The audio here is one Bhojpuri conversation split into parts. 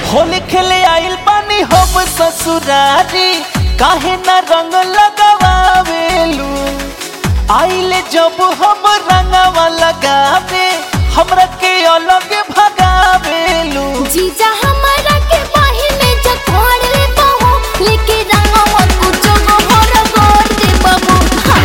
होली खेले आइल पानी हम ससुरारी काहे न रंग लगावेलू आइले जब हम रंगवा लगावे हमरा के अलग भगावेलू जीजा हमारा के बाही में जकोड़ ले बहू लेके रंगवा कुछ गोहर गोर दे बबू हाँ।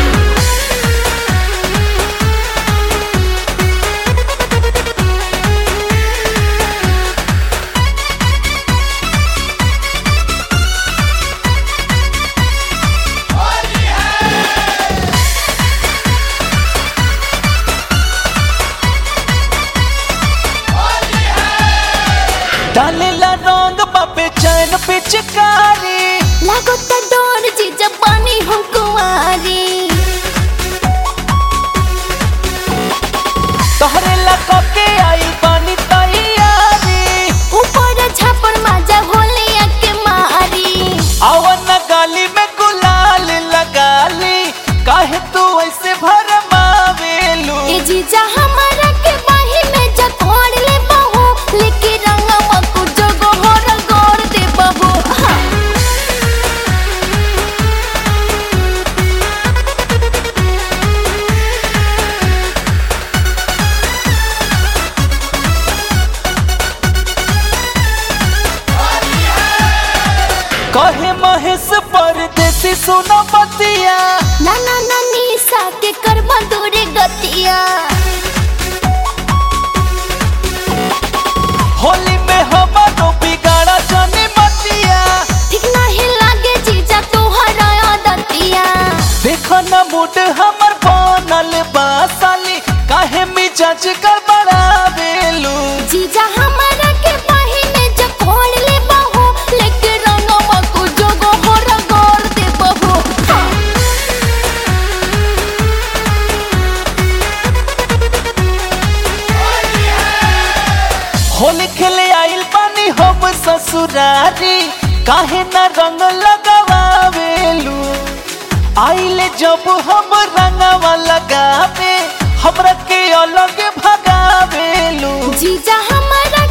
डालेला रंग बापे चैन पिचकारी लागो त डोर जीजा पानी हम कुंवारी तोहरे लगा के आइल पानी तैयारी ऊपर छापर माजा होले के मारी आवन गाली में गुलाल लगाली काहे तू ऐसे भरमावेलू ए जीजा हमारा के बाही में जकोड़ ले बहू लेके रंगवा कुछ गोहर गोर दे बबू हाँ। कहे महेश परदेसी सुनो बतिया नाना नानी साके कर दूरे गतिया होली में हमारो बिगाड़ा जाने मतिया ठीक नहीं लागे जीजा तोहरा आदतिया देखो न मूड हमर बनल बासाली काहे मिजाज गड़बड़ावेलू जीजा हमारा के बाही में जकोड़ ले बहू लेके रंगवा को जोगो होर गोर दे बहू हाँ। होली खेले आइल पानी हम ससुरारी काहे न रंग लगावेलू आइले जब हम रंगवा लगावे हमरा के अलग भगावेलू जीजा हमारा